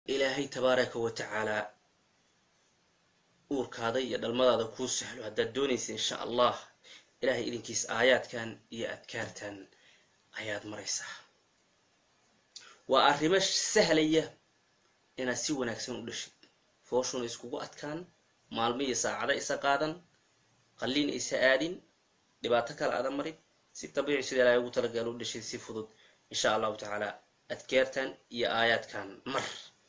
ilaahay tabaaraka wa tacaalaa uurkaada iyo dhalmadaada kuu sahlo haddaad doonaysa insha allah ilaahay idinkiis aayaadkan iyo adkaartan ayaad maraysaa waa arrimo sahlaya inaad si wanaagsan u dhashid fooshuna iskugu adkaan maalmo iyo saacada isa qaadan qalliin isa aadin dhibaato kale aada marin si dabiici sida ilaahay ugu talagala u dhashid si fudud insha allahu tacaala adkaartan iyo aayaadkan mar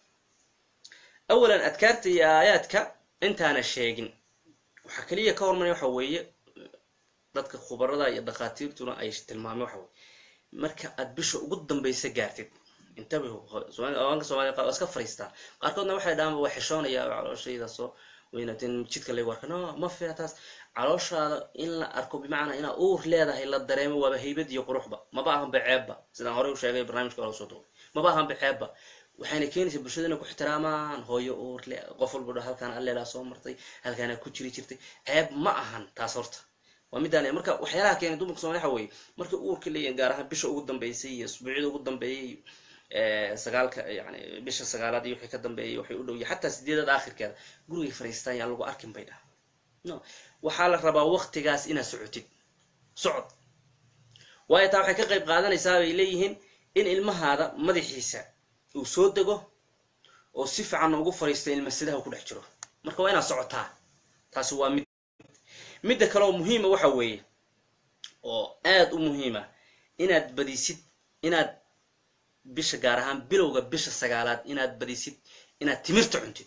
awalan adkaarta iyo aayaadka intaana sheegin waxaa keliya ka hormarya waxa weeye dadka khubarada iyo dhakhaatiirtuna ay tilmaameen waxa weye marka aad bisha ugu dambaysa gaartid intabihu awaanka soomaliya qaar waa iska fariistaa qaarkoodna waxay dhahaan waa xishoonaya calooshayda soo weynatin jidka lagu arka no ma fiina taas calooshaada in la arko bimacnaa inaa uur leedahay la dareemo waaba haybad iyo quruxba maba ahanba ceebba sidaan horey u sheegay barnaamijka waa soo duubay maba ahanba ceebba waxayna keenaysaa bulshada inay ku ixtiraamaan hooyo uur le qof walba dha halkaan alleelaa soo martay halkaana ku jiri jirtay ceeb ma ahan taas horta waa midaan marka waxyaalaha keenay dumarka soomaliya waxa weeye markay uurka leeyihin gaar ahaan bisha ugu dambeysay iyo isbuucyada ugu dambeeyay sagaalka yani bisha sagaalaad iyo wixii ka dambeeyay waxay u dhowya xataa sideedada aakhirkeeda gurigay fariistaan yaan lagu arkin bay dhaha no waxaa la rabaa waktigaas inaad socotid socod waayo taa waxay ka qayb qaadanaysaa bay leeyihiin in ilmahaada madaxiisa uu soo dego oo si fiican ugu fariista ilmasidaha ku dhex jiro marka waa inaad socotaa taasi waa mid midda kale oo muhiima waxa weeye oo aad u muhiima inaad badisid inaad bisha gaar ahaan bilowga bisha sagaalaad inaad badisid inaad timirta cuntid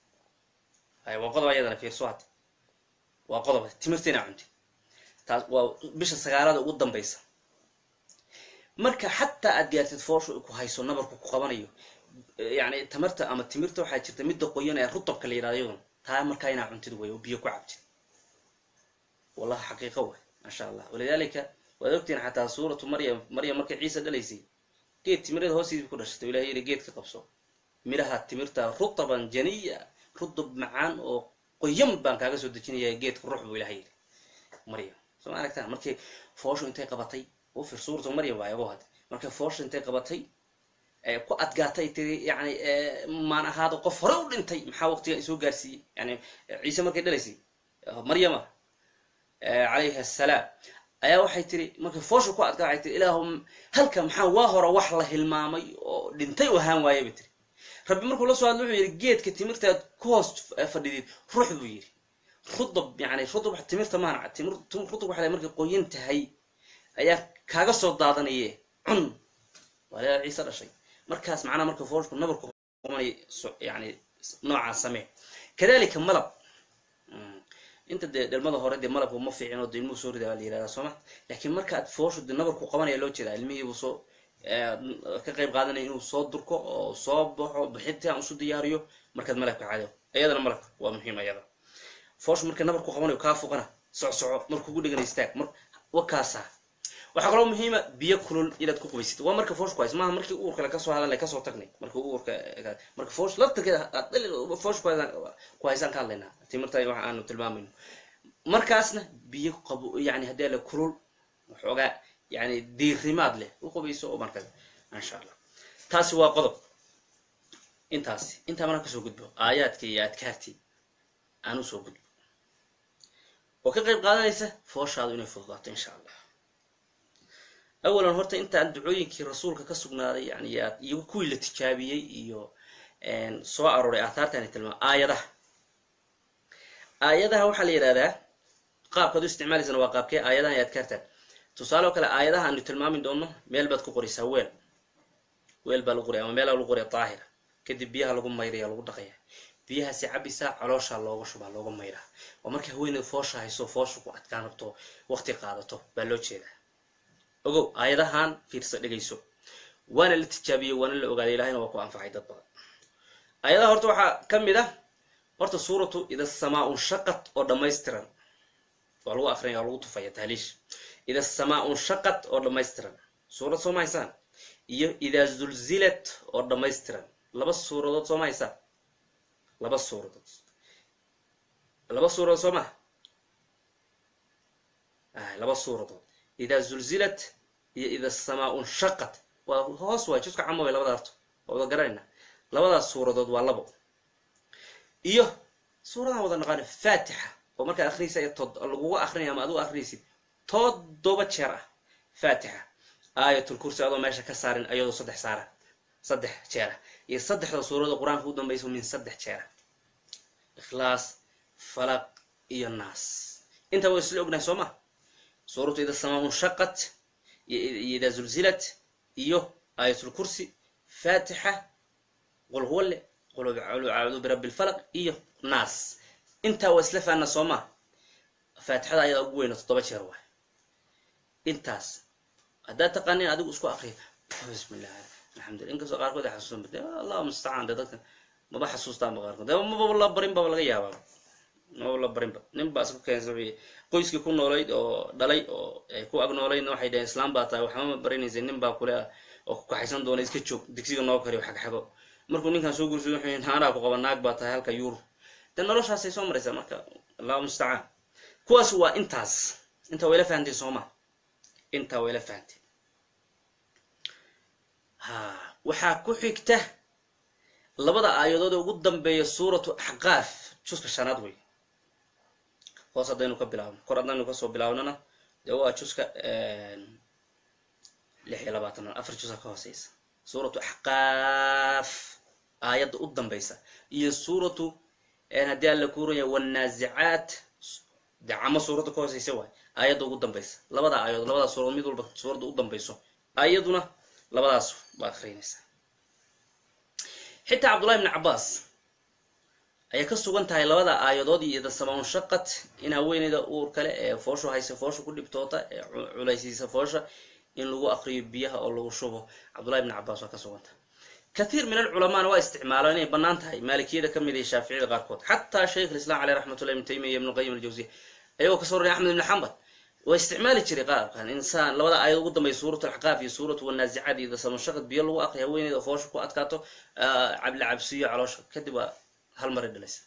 hay waa qodob ayadana fiirso hadda waa qodob timirta inaad cuntid taas waa bisha sagaalaada ugu dambaysa marka xataa aad gaartid fooshu ku hayso nabarku ku qabanayo yani tamarta ama timirta waxaa jirta midda qoyan ee rutabka la yidhahdo iyaduna taa markaa inaad cuntid way oo biyo ku cabtid wallahi xaqiiqa way maasha allah walidaalika waad ogtihin xataa suuratu maryam maryam markay ciisa dhalaysay geed timirada hoostiisa ku dhashatay ilahay yidhi geedka qabso midhaha timirta rutaban janiya rutub macaan oo qoyan baan kaaga soo dejinaya geedka ruux buu ilahay yidhi maryam soo ma aragtaan markay fooshu intay qabatay u fir suuratu maryam waayo ogo hadda markay fooshu intay qabatay ku adgaatay tiri yani maan ahaado qof hore u dhintay maxaa waqtigan isoo gaarsiiyey yani ciise markay dhalaysay maryama calayhi assalaam ayaa waxay tiri markay foosha ku adkaa waxay tiri ilaahu halka maxaa waa hore wax la hilmaamay oo dhintay u ahaan waaya bay tiri rabbi markuu la soo hadlo wuxuu yidhi geedka timirtaad ku hoos fadhidid ruux buu yidhi rudab yani rudab timirta maana timir rudab waxay markay qoyan tahay ayaa kaaga soo daadanaye cun waa leedaa ciise dhashay markaas macnaha marka fooshku nabarku qumanay yani noocaa samee kadalika malab inta dee dhalmada hore dee malabku ma fiicin oo de ilmuhu soo ridaa la yirahdaa sooma laakiin markaad fooshu de nabarku qabanaya loo jeedaa ilmihiibuu soo ka qayb qaadanaya inuu soo durko oo soo baxo bixitaan isu diyaariyo markaad malabka cado iyadana malabka waa muhiim ayada fooshu marka nabarku qabanayo kaa fuqana socsoco markuu ku dhegana istaag mar wakaasa waxaa kaloo muhiima biyo kulul inaad ku qubaysid waa marka foosh ku hays maaha markii uurka la kasoo hadalnay kasoo tagnay marka uurka marka foosh laftarkeeda foosh ku haysaan ka hadlaynaa timirta waxa aanu tilmaamayno markaasna biyo qabo yani haddii la kulul waxoogaa yani diirimaad leh u qubayso oo marka insha allah taasi waa qodob intaasi intaa maraan kasoo gudbo aayaadka iyo adkaartii aan usoo gudbo oo ka qayb qaadanaysa fooshaadu inay fududaato insha allah awalan horta intaan ducooyinkii rasuulka ka sugnaaday yani iyo kuwii la tijaabiyey iyo soo arooray aathaartani tilmaam aayadaha aayadaha waxaa la yidhahdaa qaabkaad u isticmaalaysana waa qaabkee aayadahan iyo adkaartaan tusaale oo kale aayadaha aanu tilmaami doonno meel baad ku qoraysaa weel weel baa lagu qoraya ama meelaa lagu qoraya daahira kadib biyaha lagu mayraya lagu dhaqaya biyahaasi cabisaa calooshaa looga shubaa looga mayraa waa markay haweeneed foosha hayso foosha ku adkaan rabto waqti qaadato baa loo jeedaa ogow aayadahan fiirsa dhegayso waana la tijaabiyey waana la ogaaday ilahayna waa ku anfacay dad badan aayadaha horta waxaa ka mid ah horta suuratu ida samaa unshaqat oo dhammaystiran waa lagu akrinaya waa lagu tufaya tahliish ida samaa unshaqat oo dhammaystiran suurad soo ma haysaan iyo idaa zulzilat oo dhammaystiran laba suuradood soo ma haysaan laba suuradood laba suuradood soo maha laba suuradood idaa zulzilat iyo ida samaa unshaqat waa hoos waay juska camo way labada harto waa wada garanayna labadaas suuradood waa labo iyo suuradan wada naqaano faatixa oo markaad akrinaysa laguga akrinaya ama adigu akrinaysid toddoba jeer ah faatixa aayatul kursi adoo meesha ka saarin ayadoo saddex saara saddex jeera iyo saddexda suurada qur-aanka u dambayso min saddex jeera ikhlaas falaq iyo naas intaa waa isla ognahay soo ma suuratu ida samaa unshaqat iyo ida zulzilat iyo aayatul kursi faatixa qul huwalle qul acuudu birabbi lfalaq iyo naas intaa waa isla faana soo ma faatixada ayadaa ugu weyna toddoba jeer waay intaas haddaad taqaanin adigu isku akriya bismillah alxamdulillah inkastoo qaarkood ay xasuusan bade allahu mustacaan de dadka maba xasuustaanba qaarkood de maba la barin baba laga yaabaa maba la barinba nin baa isku keensa qoyskii ku noolayd oo dhalay oo ay ku ag noolaydna waxay dhaheen islaam baa tahay waxba ma barinaysa nin baa kule ah oo ku kaxaysan doona iska joog digsiga noo kariyo xagxago markuu ninkan soo guursaday wuxuu yihi naanaa ku qaba naag baa tahay halka yuur de noloshaasay soo maraysaa marka allahu mustacaan kuwaas waa intaas intaa wayla fahanteen sooma intaa wayla fahanteen ha waxaa ku xigta labada aayadood ee ugu dambeeya suuratu axqaaf juska shanaad wey hoos haddaynu ka bilaabno kor haddaynu kasoo bilaabnona dee waa juska lix iyo labaatan afar juska ka hooseysa suuratu axqaaf aayadda u dambaysa iyo suuratu haddii alla kuuraya wannaazicaat dee camo suuradda ka hooseysa waay aayadda ugu dambaysa labada aayadood labadaas suuradood mid walba suuradda u dambayso aayaduna labadaas baa akrinaysaa xitaa cabdullahi bni cabaas ayay ka sugan tahay labada aayadood iyo ida samaunshaqat in haweeneyda uur kale ee fooshu haysa foosha ku dhibtoota ee culaysiisa foosha in lagu akriyo biyaha oo lagu shubo cabdullahi bni cabaas waa ka sugan tahay kathiir min alculamaana waa isticmaalo inay bannaan tahay maalikiyada ka mid iyo shaaficiyada qaarkood xataa shaykh lislam caleyh raxmatullah ibn taymiya iyo ibnu qayim aljawsiya ayagoo kasoo roraya axmed ibni xambal waa isticmaali jiray qaarkan insaan labada aayad ugu dambeya suurat alxaqaaf iyo suuratu wannaazicaad iyo dasamushaqad biyo lagu aqriya haweeneyda oo foosha ku adkaato cabla cabsiyo caloosha kadib waa hal maray dhalaysa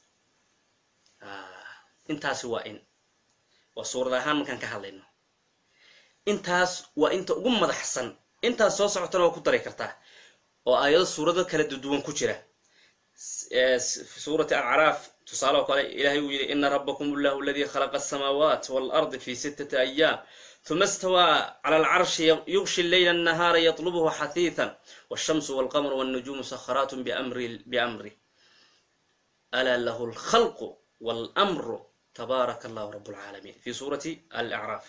intaasi waa in waa suurad ahaan markaan ka hadlayno intaas waa inta ugu madaxsan intaas soo socotana waa ku dari kartaa oo aayado suurado kala duduwan ku jira suurati acraaf tusaale oo kale ilahay uu yidhi ina rabakum allahu aladii khalaqa asamaawaat waalardi fi sittati ayaam huma istawaa cala alcarshi yugshi leyla annahaara yatlubuhu xahiitan walshamsu walqamru walnujuumu sakharaat biamri alaa lahu alkhalqu walmru tabaaraka allahu rab lcaalamiin fi suurati alacraaf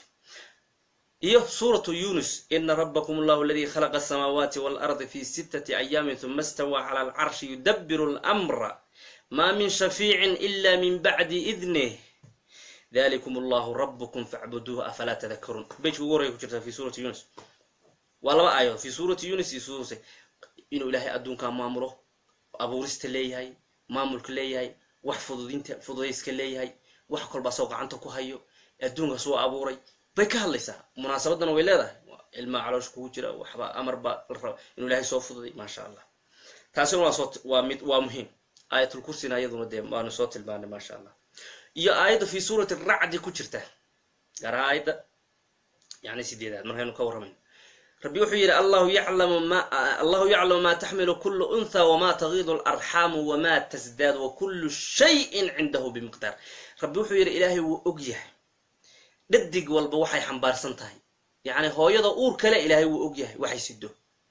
iyo suuratu yunus ina rabakum allahu aladii khalaqa asamaawaati waalardi fi sittati ayaamin huma istawaa cala alcarshi yudabiru lmra ma min shafiicin ila min bacdi idnih dalikum allahu rabukum facbuduuh afalaa tadakaruun bejka ugu horaya ku jirta fi suurati yunus waa laba aayadood fi suurati yunus iyo suuruse inuu ilaahay adduunkaa maamulo abuurista leeyahay maamulka leeyahay wax fududinta fududayska leeyahay wax kolba asoo gacanta ku hayo adduunkaas waa abuuray bay ka hadlaysaa munaasabadana way leedahay ilmaa caloosha kugu jira waxba amar baa la raba inuu ilaahay soo fududay maasha allah taasina waa soo waa mid waa muhiim aayatul kursina iyaduna dee waanu soo tilmaanay maasha allah iyo aayadda fi suurati racdi ku jirta gaar ahaan aayadda yani sideedaad markaynu ka warramayno rabbi wuxuu yidhi allahu yaclamu ma allahu yaclamu ma taxmilu kulu untha wama tagiidu alarxaamu wama tasdaad wa kullu shayin cindahu bimiqdaar rabbi wuxuu yidhi ilaahay wuu og yahay dhadig walba waxay xambaarsan tahay yacni hooyada uur kale ilaahay wuu og yahay waxay sido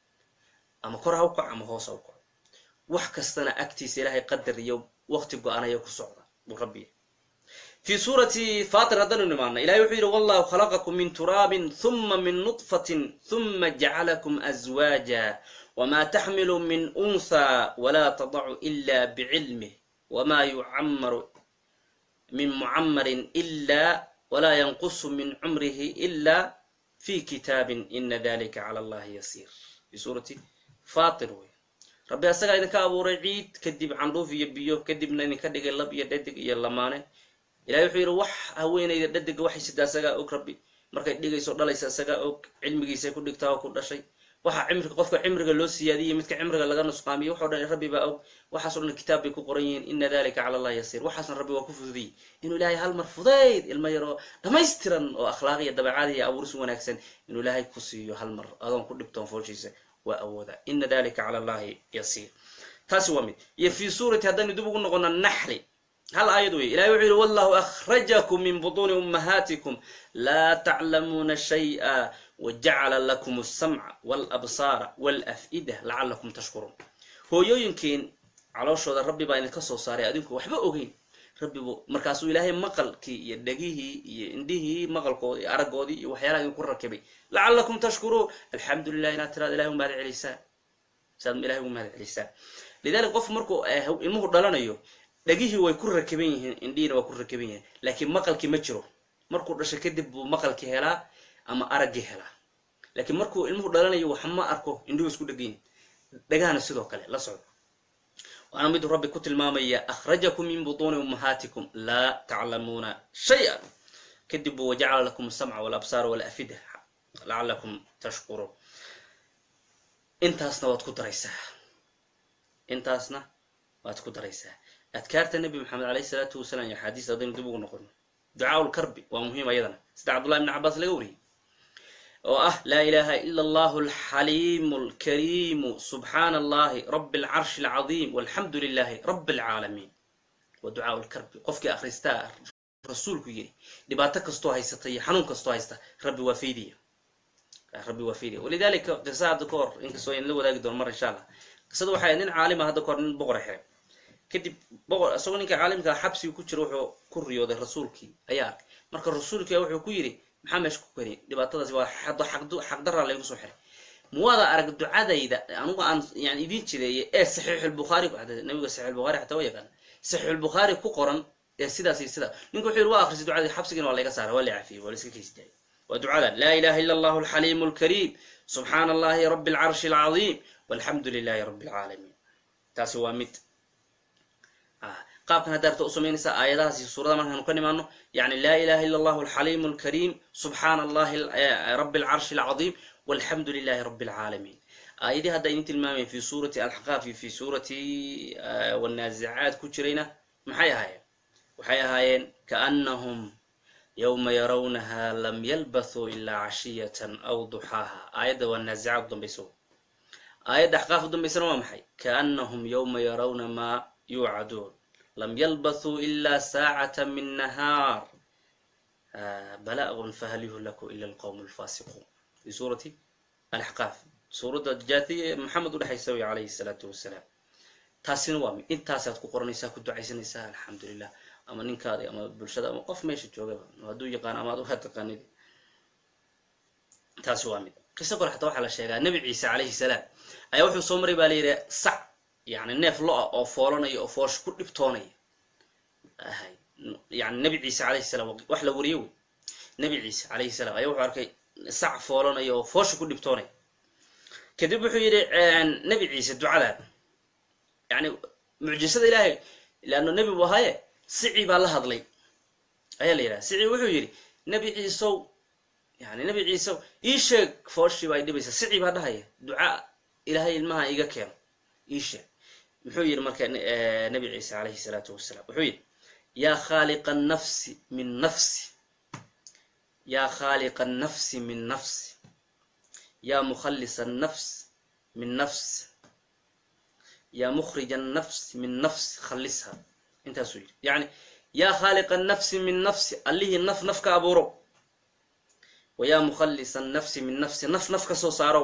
ama kor ha u kac ama hoos ha u kaco wax kastana agtiisa ilaahay qadar iyo waqti go-anaya ku socda buu rabbi fi suurati fatir haddanu nimaana ilahay wuxuu yidhi wallahu khalaqakum min turaabin huma min nutfatin huma jacalakum azwaaja wma taxmilu min untha wla tadacu ila bicilmih wma yucamaru min mucamarin ila wla yanqusu min cumrihi ila fi kitaabin ina dalika cala allahi yasiir fi suurati fatir wey rabbi asagaa idinka abuuray ciid kadib candhuuf iyo biyo kadibna idinka dhigay lab iyo dhadig iyo lamaane ilahay wuxuu yidhi wax haweenayda dhadiga waxay sida asagaa og rabbi markay dhigayso dhalaysa asagaa og cilmigiisay ku dhigtaa oo ku dhashay waxa cimriga qofka cimriga loo siyaadiyey midka cimriga laga nusqaamiyo waxo dhan rabbi baa og waxaaso dhan kitaab bay ku qoran yihiin ina dalika cala allahi yasiir waxaasna rabbi waa ku fududiyey inuu ilaahay hal mar fudayd ilmo yaroo dhammaystiran oo akhlaaq iyo dabeecad iyo abuuris wanaagsan inuu ilaahay ku siiyo hal mar adoon ku dhibtoon fooshiisa waa awooda ina dalika cala allahi yasiir taasi waa mid iyo fii suurati haddaynu dib ugu noqono naxli hal aayad wey ilahay wuxuu yihi wallahu akhrajakum min butuuni ummahaatikum laa taclamuuna shay'a wajacala lakum alsamca walabsaara walaf'ida lacalakum tashkuruun hooyooyinkiin calooshooda rabbi baa idinka soo saaray adinku waxba ogeyn rabbibu markaasuu ilaahay maqalkii iyo dhegihii iyo indhihii maqalkoodii iyo araggoodii iyo waxyaalaha idinku rakibay lacalakum tashkuruun alxamdu lilah inaad tiraad ilahay umahad celisaan saad ilahay ugu mahad celisaan lidalika qofku markuu ilmuhu dhalanayo dhegihii way ku rakiban yihiin indhihiina waa ku rakiban yihiin laakiin maqalkii ma jiro markuu dhasho kadib buu maqalkii helaa ama araggii helaa laakiin markuu ilmuhu dhalanayo wax ma arko indhihu isku dhegan dhegahana sidoo kale la socdo waana miduu rabbi ku tilmaamaya akhrajakum min butuuni ummahaatikum laa taclamuuna shay-an kadib buu wajacala lakum asamca walabsaara walafida lacalakum tashkuruun intaasna waad ku daraysaa intaasna waad ku daraysaa adkaarta nebi maxamed alayh isalaatu wasalaam iyo axaadiis haddaynu dib ugu noqono ducaa lkarbi waa muhiim ayadana sida cabdullahi bn cabaas laga wariyey oo ah laa ilaha ila allahu alxaliimu alkariimu subxaana allahi rabi alcarshi alcadiim walxamdu lilahi rabi alcaalamiin waa ducaa lkarbi qofkii akhristaa rasuulku yidhi dhibaato kastoo haysata iyo xanuun kastoo haysta rabbi waa faydiya rabbi waa faydiya walidalika qisa hadda ka hor inkastoo in la wadaagi doono mar insha allah qisada waxay nin caalima hadda kahor nin boqora xiray kadib boqor isagoo ninka caalimkaa xabsiga ku jira wuxuu ku riyooday rasuulkii ayaa arkay marka rasuulkia wuxuu ku yidhi maxaa meesha ku keni dhibaatadaasi waa xaqdaraa laygu soo xiray muwaada arag ducadayda anugu aan yani idiin jideeye ee saxiixulbukhaari nabiga saxiixulbukhaari xataa wa yaqaana saxiixulbukhaari ku qoran ee sidaas iyo sidaa ninku wuxuu yidhi waa akhrisay ducadii xabsigina waa layga saara waa la cafiyey waa la iska kaysi daayay waa ducadan laa ilaha illa allahu alxaliimu alkariim subxaana allahi rabi alcarshi alcadiim walxamdu lilahi rabi alcaalamiin taasi waa mid qaabkan haddaa rabta u samaynaysaa aayadahaas iyo suurada markaanu ka nimaano yani laa ilaha illa allahu alxaliimu alkariim subxaana allahi rabi alcarshi alcadiim walxamdu lilahi rabi alcaalamiin aayadii hadda idin tilmaamayn fi suurati alxaqaaf iyo fi suurati wanaazicaad ku jirayna maxay ahaayeen waxay ahaayeen kaanahum yowma yarawnaha lam yalbathuu ilaa cashiyatan aw duxaaha aayadda waa naazicaad udambayso aayadda axqaaf udambaysana waa maxay kaanahum yowma yarawna maa yuucaduun lam yalbathuu ila saacata min nahaar bala'un fahal yuhlaku ila alqowm alfasiquun fi suurati alaxqaaf suuradda jaatiya maxamed udhexaysa wey calayhi salaatu wasalaam taasina waa mi intaasaad ku qoranaysaa ku ducaysanaysaa alxamdulilah ama ninkaadi ama bulshada ama qof meesha joogaba hadduu yaqaan ama ad uha taqaanid taasi waa mid qiso kole xataa waxaa la sheegaa nebi ciise calayhi salaam ayaa wuxuu soo maray baa la yidhi sac yani neef lo-a oo foolanaya oo foosha ku dhibtoonaya yani nebi ciise calayhi salaam wax la wariyo wey nebi ciise calayhi salaam ayaa wuxuu arkay sac foolanaya oo foosha ku dhibtoonaya kadib wuxuu yidhi nebi ciise ducadan yani mucjisada ilaahay leanno nebi bu ahaaye sici baa la hadlay ayaa la yidhaha sici wuxuu yidhi nebi ciisow yani nebi ciisow ii sheeg fooshii baa idhibaysa sici baa dhahaya duca ilaahay ilmaha iga keeno ii sheeg muxuu yidhi marka nebi ciise calayhi salaatu wasalaam wuxuu yidhi yaa khaaliqa nafsi min nafsi yaa khaaliqa annafsi min nafsi yaa mukhallisa annafs min nafsi yaa mukhrija annafs min nafsi khallisha intaasuu yidhi yacni yaa khaaliqa annafsi min nafsi allihii naf naf ka abuurow wayaa mukhallisa annafsi min nafsi naf naf ka soo saarow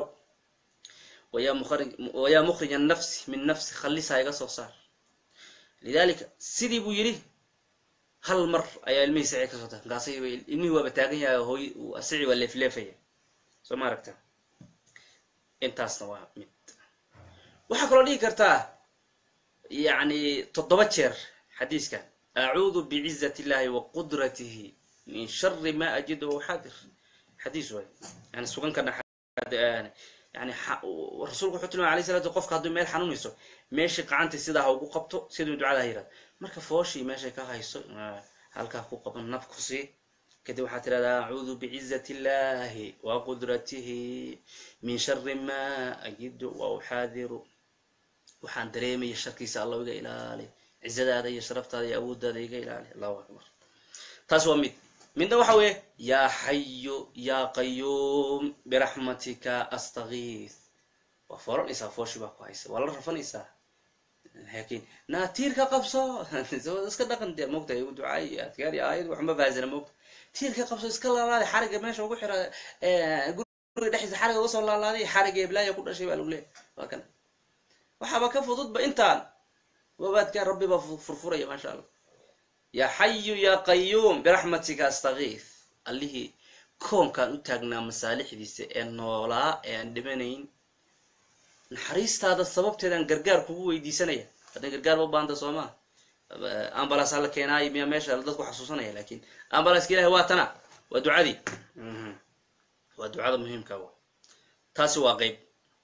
wayaa mukhrij annafsi min nafsi khallisaa iga soo saar lidalika sidii buu yidhi hal mar ayaa ilmihii sici kasoo tahay markaas ilmihii waaba taagan yahay hooy sici waa leefleefaya soo ma aragta intaasna waa mid waxaa kaloo dhihi kartaa yani toddoba jeer xadiiskan acuudu bicizat illahi wa qudratihi min shari ma ajidu waxaadir xadiis waay yani sugankana yani rasuulku wuxuu tilmay alay salatu qofka hadduu meel xanuunayso meeshii qacantii sidaa ha ugu qabto siduu ducada ha yirahdo marka fooshii meeshay ka hayso halkaa ku qaban naf ku sii kadib waxaad tirahdaa acuudu bicizati illahi wa qudratihi min shari ma ajidu wa uxaadiru waxaan dareemaya sharkiisa allahu iga ilaali cizadaada iyo sharaftaada iyo awooddaada iga ilaali allahu akbar taas waa mid midna waxa weeye yaa xayu yaa qayuum biraxmatika astakiis waa foolanaysaa fooshi baa ku haysa waa la rafanaysaa laakiin naa tiirka qabso iska dhaqan dee moogta ducaay adkaar iyo aayad waxma fahansana moogta tiirka qabso iska laalaaday xariga meesha ugu xira guriga dhexdiisa xariga uga soo laalaaday xariga eblaaya ku dhashay baa lagu leeyahy waa kana waxaaba ka fududba intaan wabaadkaa rabbi baa furfuraya maasha allah yaa xayu yaa qayuum biraxmatika astakiif allihii koonkaan u taagnaa masaalixdiisa ee noolaa ee aan dhimanayn naxariistaada sababteedaan gargaar kugu weydiisanaya haddan gargaar ba u baahanta soo maa ambalasa la keenaayo miyaa meesha dadku xasuusanaya lakin ambalaska ilahi waa tana waa ducadii waa ducada muhiimka wa taasi waa qeyb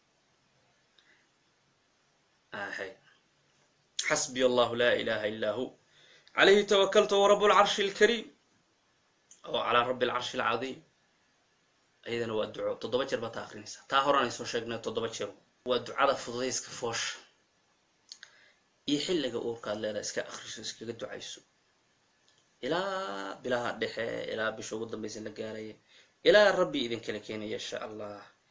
xasbiy allahu laa ilaha illaa hu calayhi tawakaltu wa rabu lcarshi alkariim oo calaa rabbi alcarshi alcadiim ayadana waa duco toddoba jeer baad taa akrinaysaa taa horan ay soo sheegnay toddoba jeer waa ducada fududayska foosha iyo xilliga uurkaad leedahay iska akriso iskaga ducayso ilaa bilaha dhexe ilaa bisha ugu dambaysa la gaaraya ilaa rabbi idinkala keenaya insha allah